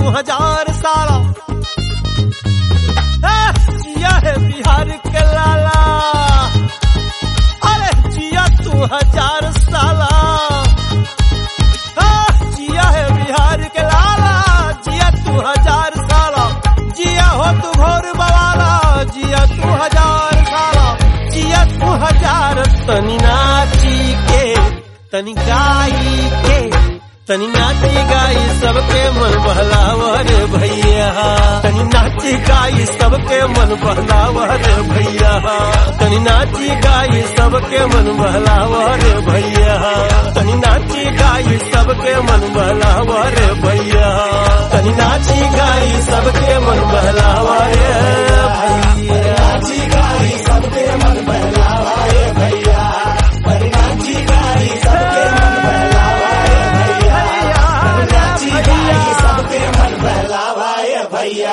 हजार साला ए, जिया है बिहार के लाला अरे जिया तू हजार साला ए, जिया है बिहार के लाला जिया तू हजार साला जिया हो तू घोर बवाला जिया तू हजार साला जिया तू हजार तनी नाची के तनी गाई के तनी नाची गाई सबके मन बहलावर भैया तनी नाची गाई सबके मन बहलावर भैया तनी नाची गाई सबके मन बहलावर भैया तनी नाची गाई सबके मन बहलावर भैया तनी नाची गाई सबके मन बहलावर भैया नाची गाई सबके मन बहलावर भैया तनी नाची गाई सबके मन बहलावर भैया नाची गाई सबके मन बहलावर भैया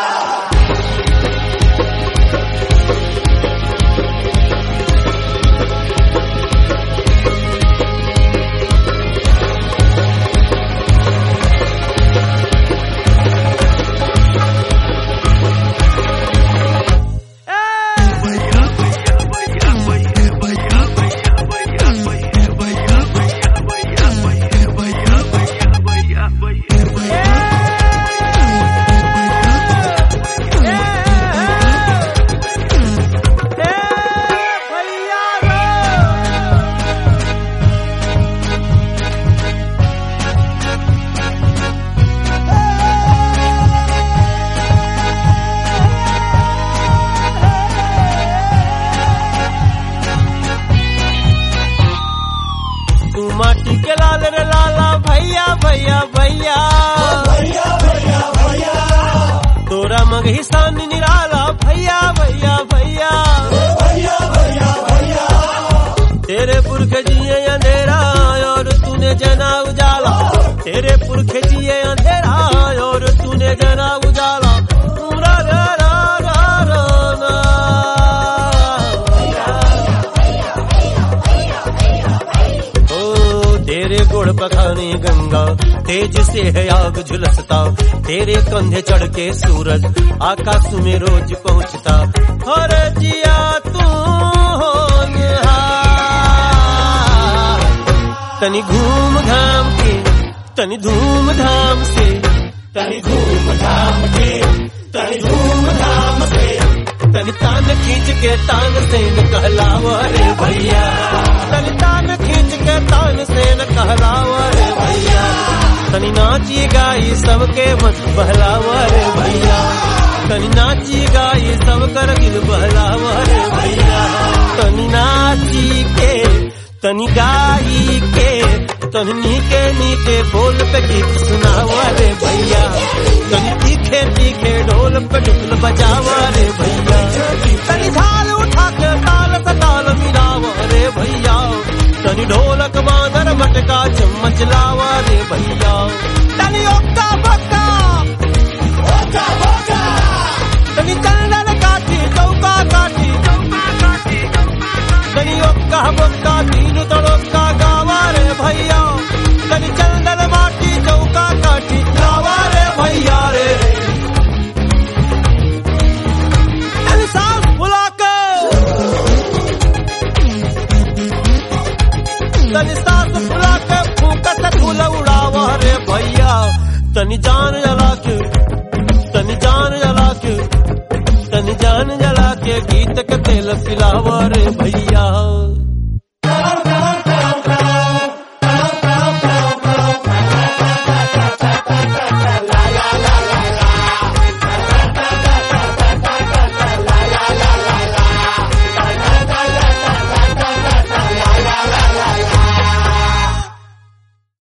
तू माटी के लाल रे लाला भैया भैया भैया तोरा मगही सान निराला भैया भैया भैया तेरे पुरख जिए अंधेरा और तूने जना उजाला तेरे पुरख जिए अंधेरा और तूने जना उजाला रा रा रा रा रा रा। ओ तेरे गुड़ पखाने गंगा तेज से है आग झुलसता तेरे कंधे चढ़ के सूरज आकाश में रोज पहुंचता हर जिया तू होनहार। तनी घूम घाम के तनी धूम धाम से तनी घूम धाम के तनी धूम धाम से तनी तान खींच के तान से न कहलावा रे भैया तनी तान खींच के तान से न कहलावा रे भैया तनी नाची गाई सबके मन बहलावा रे भैया तनी नाची गाई सब कर दिल बहलावा रे भैया तनी नाची के तनी गाई के तनी नीके नीके बोल पे गीत सुनावा रे भैया तनी तीखे तीखे ढोल पे ढुकल बजावा रे भैया तनी झाल उठा के ताल से ताल मिलावा रे भैया तनी ढोलक मादर मटका चम्मच लावा रे भैया तनी ओक्का बक्का तनी चंदन काठी चौका काठी तनी ओक्का बक्का तीन तड़ोक्का गावा रे भैया तनी चंदन माटी चौका काठी गावा रे भैया रे तनी सांस फुला के तनी सांस फुला के फूका से फूल उड़ावा रे भैया तनी जान जला के तनी जान जला के तनी जान जला के गीत के तेल पिलावा रे भैया